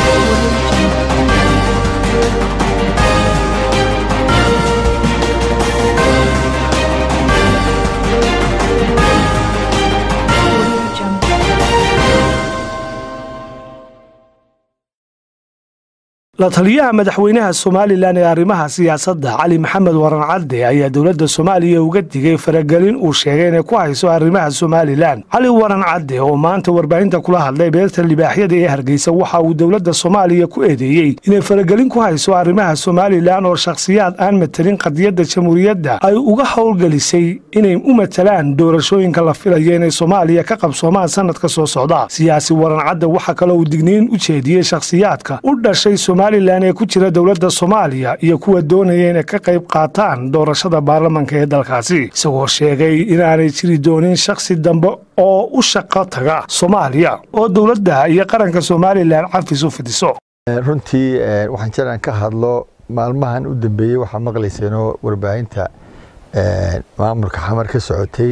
la taliyaha madaxweynaha somalilan ee arrimaha siyaasadda cali maxamed waran cadde ayaa dowladda soomaaliya uga digay faragelin uu sheegay inay ku hayso arrimaha somalilan cali waran cadde oo maanta warbaahinta kula hadlay beerta libaaxyada ee hargeysa waxa uu dowladda soomaaliya ku eedeeyey inay faragelin ku hayso arrimaha somalilan oo shakhsiyaad aan matelin qadiyadda jamhuuriyadda ay uga howlgelisay inay u matalaan doorashooyinka la filaya inay soomaaliya ka qabsoomaan sanadka soo socda siyaasi waran cadde waxaa kaloo uu digniin u jeediyey shakhsiyaadka u dhashay somalilan ee ku jira dowladda soomaaliya iyo kuwa doonaya inay ka qayb qaataan doorashada baarlamanka ee dalkaasi isagoo sheegay inaanay jiri doonin shakhsi dambe oo u shaqo taga soomaaliya oo dowladda iyo qaranka somalilan cafis u fidiso runtii waxaan jiraan ka hadlo maalmahan u dambeeyey waxaa maqlayseenoo warbaahinta maamulka xamar ka socotay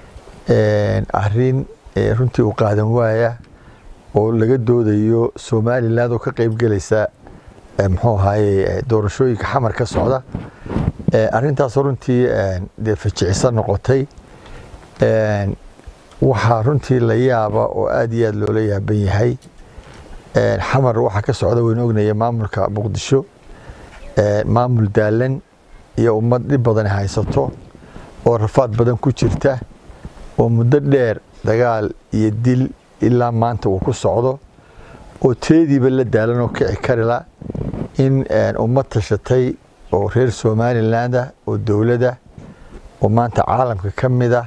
arin runtii u qaadan waaya oo laga doodayo somalilan oo ka qaybgelaysa muxuu ahaaye doorashooyinka xamar ka socda arintaasoo runtii dee fajicisa noqotay waxaa runtii la yaaba oo aad iyo aad loola yaaban yahay xamar waxaa ka socda waynu ognaya maamulka muqdisho maamul daalan iyo ummad dhib badan haysato oo rafaad badan ku jirta oo muddo dheer dagaal iyo dil ilaa maanta uu ku socdo oo teediiba la daalan oo kici karila in ummad tashatay oo reer somalilandah oo dowladda oo maanta caalamka ka mida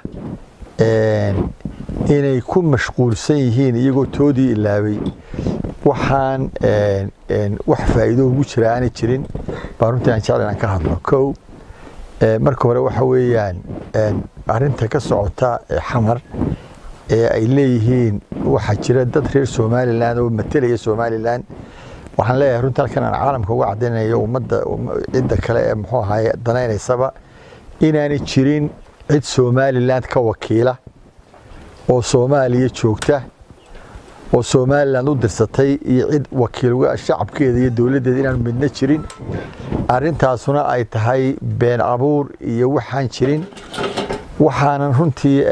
inay ku mashquulsan yihiin iyagoo toodii ilaabay waxaan wax faa'iido ugu jira aanay jirin baa runtii aan jecla inaan ka hadlo kow marka hore waxa weeyaan arinta ka socota xamar ee ay leeyihiin waxaa jira dad reer somalilan oo matelaya somalilan waxaan leeyahay runtii halkan aan caalamka uga caddaynayo ummadda cidda kale ee muxuu ahaye danaynaysaba inaanay jirin cid somalilan ka wakiila oo soomaaliya joogta oo somalilan u dirsatay iyo cid wakiil shacabkeeda iyo dowladdeeda inaanu midna jirin arintaasuna ay tahay been abuur iyo waxaan jirin waxaanan runtii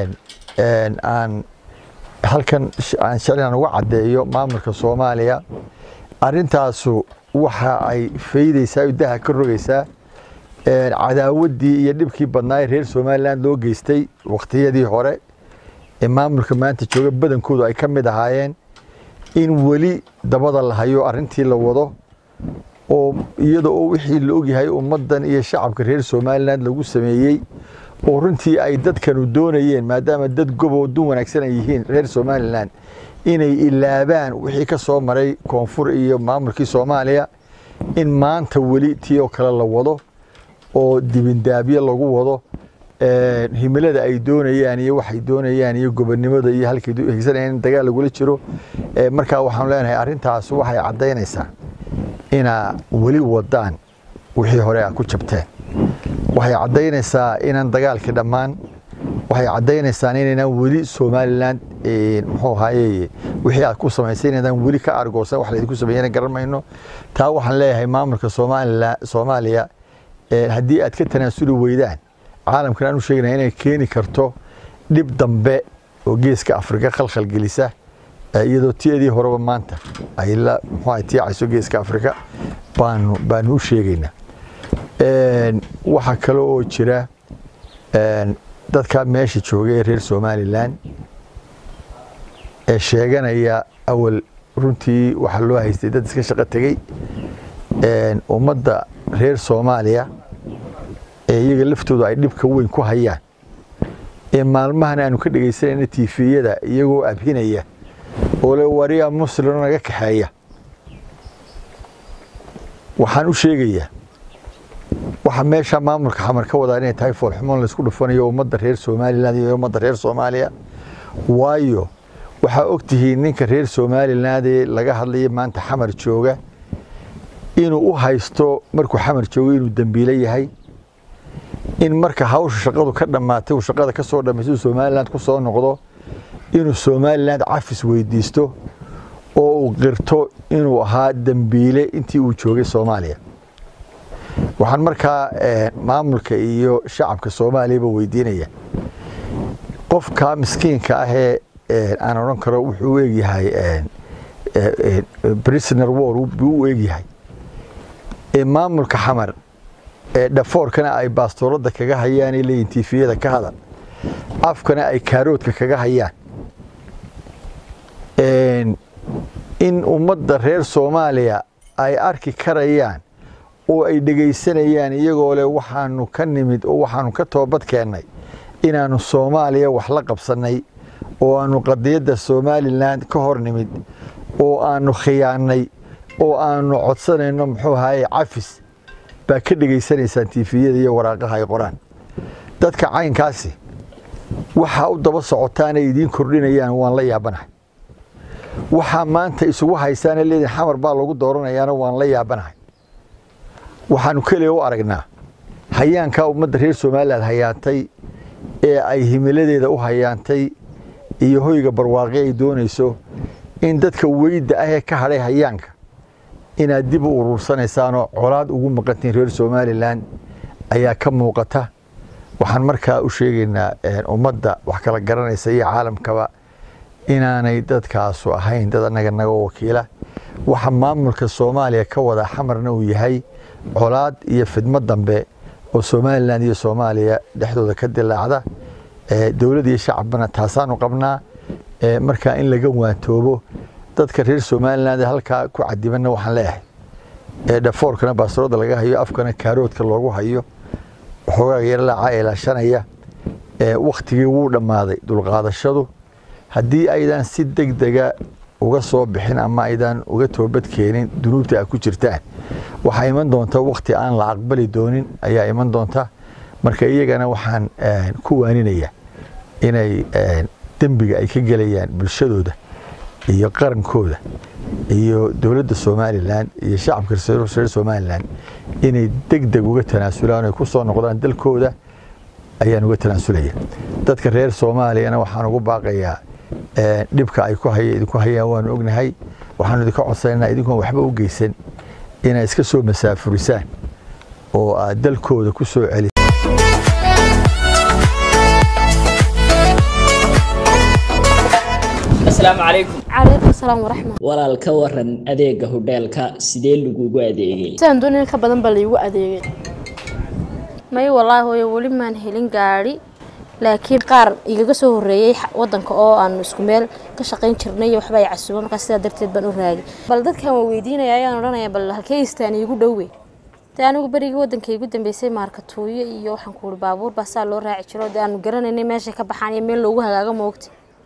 aan halkan aan jeclaan uga caddeeyo maamulka soomaaliya arintaasu waxa ay faydaysaa o daha ka rogaysaa cadaawaddii iyo dhibkii badnaa ee reer somalilan loo geystay wakhtiyadii hore ee maamulka maanta jooga badankoodu ay ka mid ahaayeen in weli dabada la hayo arintii la wado oo iyada oo wixii la ogyahay ummaddan iyo shacabka reer somalilan lagu sameeyey oo runtii ay dadkanu doonayeen maadaama dad goboo dun wanaagsan ay yihiin reer somalilan inay ilaabaan wixii ka soo maray koonfur iyo maamulkii soomaaliya in maanta weli tii oo kale la wado oo dibindaabyo lagu wado himilada ay doonayaan iyo waxay doonayaan iyo gobonnimada iyo halkay higsanayaan in dagaal lagula jiro markaa waxaanu leenahay arrintaas waxay caddaynaysaa inaa weli wadaan wixii hore a ku jabteen waxay caddaynaysaa inaan dagaalkii dhammaan waxay caddaynaysaa inaynaan weli somalilan muxuu ahaaye wixii aad ku samaysay inaydaan weli ka argoosan wax laydinku sameeyana garan mayno taa waxaan leeyahay maamulka soomaalila soomaaliya haddii aad ka tanaasuli weydaan caalamkan aan u sheegnaya inay keeni karto dhib dambe oo geeska afrika khalkhal gelisa iyadoo tiadii horeba maanta ay la muxuu tiicayso geeska afrika baanu baanu u sheegaynaa waxaa kale oo jira dadka meesha jooga ee reer somalilan ee sheeganaya awal runtii waxaa loo haystay dad iska shaqo tegey ummadda reer soomaaliya ee iyaga laftooda ay dhibka weyn ku hayaan ee maalmahan aanu ka dhegaysanayna tifiyada iyagoo abhinaya oo le wariya muslimo naga kaxeeya waxaan u sheegayaa waxa meesha maamulka xamar ka wadaa inay tahay foolxumoon laysku dhufanayo ummadda reer somalilan iyo ummadda reer soomaaliya waayo waxaa ogtihiin ninka reer somaliland ee laga hadlaya maanta xamar jooga inuu u haysto markuu xamar joogo inuu dembiilo yahay in marka hawsha shaqadu ka dhammaatay uu shaqada ka soo dhammaystay uu somaliland ku soo noqdo inuu somaliland cafis weydiisto oo uu qirto inuu ahaa dembiile intii uu joogay soomaaliya waxaan markaa maamulka iyo shacabka soomaaliyaba weydiinaya qofka miskiinka ahee aan odhan karo wuxuu u egyahay prisoner war buu u egyahay ee maamulka xamar ee dhafoorkana ay baastooladda kaga hayaan ee leeyihin tifiyada ka hadal afkana ay kaaroodka kaga hayaan in ummadda reer soomaaliya ay arki karayaan oo ay dhegaysanayaan iyagoo leh waxaanu ka nimid oo waxaanu ka toobad keennay inaannu soomaaliya wax la qabsannay oo aannu qadiyadda somalilan ka hor nimid oo aannu khiyaannay oo aannu codsanayno muxuu ahaye cafis baa ka dhegaysanaysaan tifiyada iyo waraaqaha ay qoraan dadka caynkaasi waxaa u daba socotaanay idiin kordhinayaan waan la yaabanahay waxaa maanta isugu haysaana leediin xamar baa lagu dooranayaana waan la yaabanahay waxaanu keliya u aragnaa hayaankaa ummadda reer somalilan hayaantay ee ay himiladeeda u hayaantay iyo hoyga barwaaqi ay doonayso in dadka weyda ahee ka hadhay hayaanka inaad dib u uruursanaysaanoo colaad ugu maqantiin reer somalilan ayaa ka muuqata waxaan markaa u sheegaynaa ummadda wax kala garanaysa iyo caalamkaba inaanay dadkaasu ahayn dad annaga naga wakiila waxa maamulka soomaaliya ka wada xamarna uu yahay colaad iyo fidmo dambe oo somalilan iyo soomaaliya dhexdooda ka dilaacda dowlad iyo shacabna taasaanu qabnaa markaa in laga waantoobo dadka reer somalilan halkaa ku cadibanna waxaan leeyahay dhafoorkana baasroodda laga hayo afkana kaaroodka loogu hayo waxoogaa yarlaaca ilaashanaya wakhtigii wuu dhammaaday dulqaadashadu haddii aydan si deg dega uga soo bixin ama aydan uga toobad keenin dunuubta aad ku jirtaan waxaa iman doonta wakhti aan la aqbali doonin ayaa iman doonta marka iyagana waxaan ku waaninaya inay dembiga ay ka gelayaan bulshadooda iyo qarankooda iyo dowladda somalilan iyo shacabka reer somalilan inay deg deg uga tanaasulaan ay ku soo noqdaan dalkooda ayaan uga tanaasulaya dadka reer soomaaliyana waxaan ugu baaqayaa dhibka ay idinku hayaan waanu ognahay waxaanu idinka codsanaynaa idinkoon waxba u geysan inay iska soo masaafurisaan oo aad dalkooda ku soo celi asalaamu calaykum calaykum salaam waraxmat walaal ka waran adeega hodheelka sidee lagugu adeegay sidaan doonay ka badan baa laygu adeegay may wallaahi hooyo weli maan helin gaadhi laakiin qaar igaga soo horreeyey wadanka oo aanu isku meel ka shaqayn jirnay iyo waxba ay casuuba markaa sidaa darteed baan u raagay bal dadkan waa weydiinaya ayaan odhanaya bal halkee istaan iigu dhowe dee anigu berigii wadanka igu dambeysay maarkatuuyo iyo waxaan ku uri baabuur baa saa loo raaci jiro dee aanu garanaynay meeshay ka baxaan iyo meel loogu hagaago moogta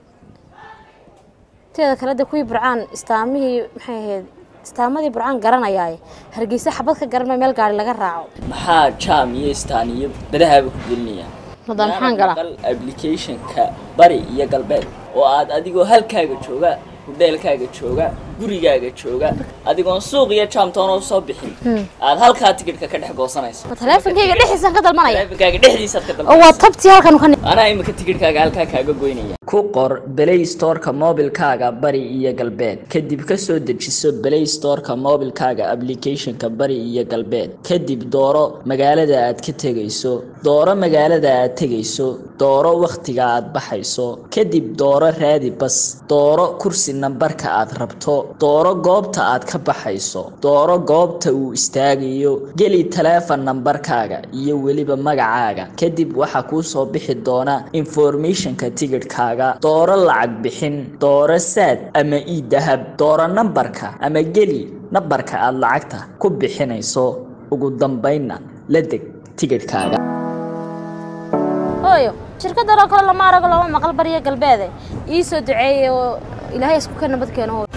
teeda kale de kuwii burcaan istaamihii maxay ahayd istaamadii burcaan garanayaaye hargeysa xabad ka garanma meel gaari laga raaco maxaa jaam iyo istaan iyo badahaaba ku gelinayaan Hadda maxaan galaa? Maqal applicationka bari iyo galbeed oo aad adigoo halkaaga jooga hudheelkaaga jooga gurigaaga jooga adigoon suuq iyo jaamtoona usoo bixin aad halkaa tikidhka ka dhex goosanayso ma taleefonkayga dhexdiisaan ka dalmanaya taleefankaaga dhexdiisaad ka oo waa dalbanayso tabtii halkan ka anaa imika tikidhkaaga halkaa kaaga goynaya ku qor play storeka mobilkaaga bari iyo galbeed kadib ka soo dejiso play storeka mobilkaaga applicationka bari iyo galbeed kadib dooro magaalada aad ka tegayso dooro magaalada aad tegayso dooro wakhtiga aad baxayso kadib dooro raadi bas dooro kursi nambarka aad rabto dooro goobta aad ka baxayso dooro goobta uu istaagayo geli taleefon nambarkaaga iyo weliba magacaaga kadib waxaa kuu soo bixi doona informationka tigidhkaaga dooro lacag bixin dooro saad ama ii dahab dooro nambarka ama geli nambarka aad lacagta ku bixinayso ugu dambaynna la deg tigidhkaaga hooyo shirkadan oo kale lama arago lama maqal bariya galbeede ii soo duceeyey oo ilaahay isku ka nabad keeno hooyo